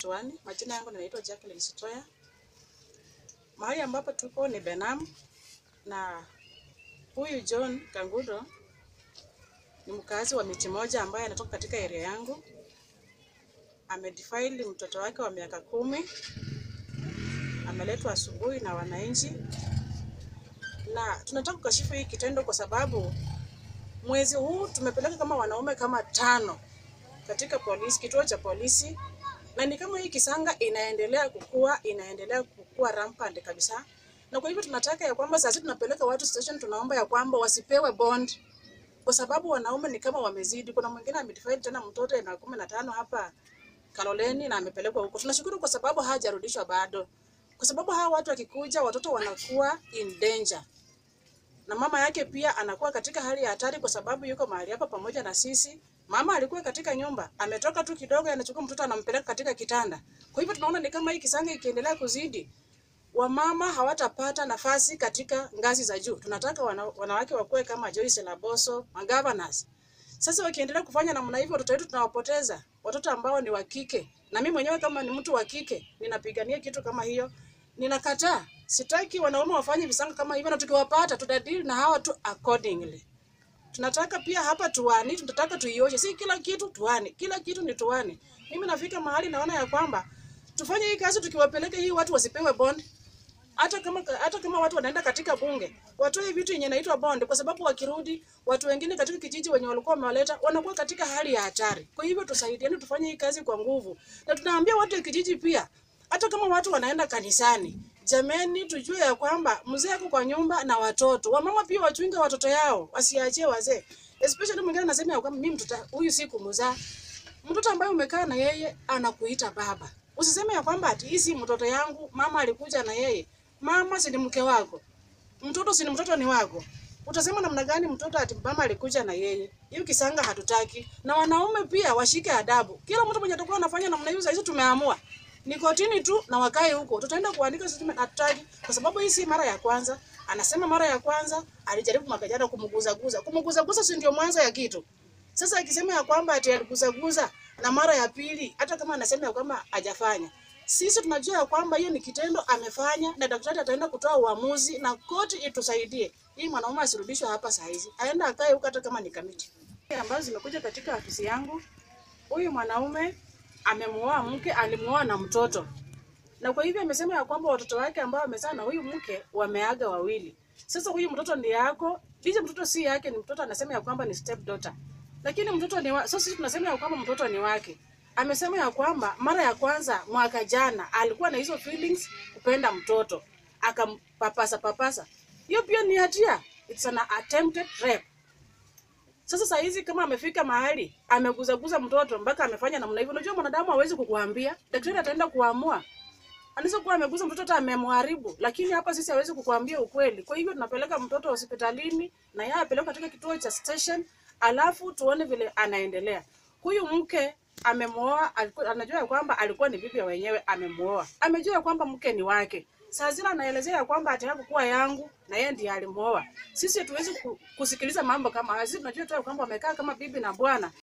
Tuani. Majina yangu ninaitwa Jacqueline Sitoya. Mahali ambapo tuko ni Benam na huyu John Kangudo ni mkazi wa miti moja ambaye anatoka katika area yangu. Amedefile mtoto wake wa miaka kumi, ameletwa asubuhi na wananchi, na tunataka kukashifu hii kitendo kwa sababu mwezi huu tumepeleka kama wanaume kama tano katika polisi, kituo cha polisi, na ni kama hii kisanga inaendelea kukua, inaendelea kukua rampant kabisa, na kwa hivyo tunataka ya kwamba sasa tunapeleka watu station, tunaomba ya kwamba wasipewe bond kwa sababu wanaume ni kama wamezidi. Kuna mwingine amedefile tena mtoto na kumi na tano hapa Kaloleni na amepelekwa huko. Tunashukuru kwa sababu hajarudishwa bado, kwa sababu hawa watu wakikuja, watoto wanakuwa in danger na mama yake pia anakuwa katika hali ya hatari, kwa sababu yuko mahali hapa pamoja na sisi. Mama alikuwa katika nyumba, ametoka tu kidogo, anachukua mtoto anampeleka katika kitanda. Kwa hivyo tunaona ni kama hii kisanga ikiendelea kuzidi, wamama hawatapata nafasi katika ngazi za juu. Tunataka wana, wanawake wakuwe kama Joyce Laboso, magovernors. Sasa wakiendelea kufanya namna hivyo, watoto wetu tunawapoteza, watoto ambao ni wa kike. Na mimi mwenyewe kama ni mtu wa kike, ninapigania kitu kama hiyo. Ninakataa, sitaki wanaume wafanye visanga kama hivyo, na tukiwapata tutadili na hawa tu accordingly. Tunataka pia hapa tuani, tunataka tuioshe, si kila kitu tuani, kila kitu ni tuani. Mimi nafika mahali naona ya kwamba tufanye hii kazi, tukiwapeleka hii watu wasipewe bond hata kama hata kama watu wanaenda katika bunge watoe vitu yenye inaitwa bond, kwa sababu wakirudi watu wengine katika kijiji wenye walikuwa wamewaleta wanakuwa katika hali ya hatari. Kwa hivyo tusaidiane, tufanye hii kazi kwa nguvu, na tunaambia watu wa kijiji pia, hata kama watu wanaenda kanisani, jameni, tujue ya kwamba mzee ako kwa nyumba na watoto. Wamama pia wachunge watoto yao, wasiachie wazee, especially mwingine anasema ya kwamba mimi mtoto huyu si kumzaa. Mtoto ambaye umekaa na yeye anakuita baba, usiseme ya kwamba ati hii si mtoto yangu, mama alikuja na yeye Mama si ni mke wako, mtoto si ni mtoto ni wako. Utasema namna gani mtoto ati mama alikuja na yeye? Hiyo kisanga hatutaki. Na wanaume pia washike adabu. Kila mtu mwenye atakuwa anafanya namna hiyo, sasa tumeamua ni kotini tu na wakae huko. Tutaenda kuandika statement, hatutaki kwa sababu hii si mara ya kwanza. Anasema mara ya kwanza alijaribu mwaka jana kumguza guza. Kumguza guza si ndio mwanzo ya kitu. Sasa akisema ya kwamba ati aliguza guza na mara ya pili, hata kama anasema ya kwamba hajafanya sisi tunajua ya kwamba hiyo ni kitendo amefanya, na daktari ataenda kutoa uamuzi na koti itusaidie. Hii mwanaume asirudishwe hapa saa hizi, aenda akae huko, hata kama ni kamiti ambazo zimekuja katika ofisi yangu. Huyu mwanaume amemuoa mke, alimuoa na mtoto, na kwa hivyo amesema ya kwamba watoto wake ambao wamezaa na huyu mke wameaga wawili. Sasa huyu mtoto ni yako, licha mtoto si yake, ni mtoto, anasema ya kwamba ni step daughter, lakini mtoto ni wa... so sisi tunasema ya kwamba mtoto ni wake amesema ya kwamba mara ya kwanza mwaka jana alikuwa na hizo feelings kupenda mtoto akampapasa papasa. Hiyo pia ni hatia, it's an attempted rape. Sasa saa hizi kama amefika mahali ameguzaguza mtoto mpaka amefanya namna hivyo, unajua mwanadamu hawezi kukuambia, daktari ataenda kuamua. Anaweza kuwa ameguza mtoto hata amemharibu, lakini hapa sisi hawezi kukuambia ukweli. Kwa hivyo tunapeleka mtoto hospitalini na yeye apelekwe katika kituo cha station, alafu tuone vile anaendelea. Huyu mke amemuoa, anajua ya kwamba alikuwa ni bibi wenyewe, amemuoa, amejua ya kwamba mke ni wake. Saa zile anaelezea ya kwamba ataka kuwa yangu na yeye ndiye alimuoa. Sisi hatuwezi kusikiliza mambo kama haya. Sisi tunajua tu ya kwamba wamekaa kama bibi na bwana,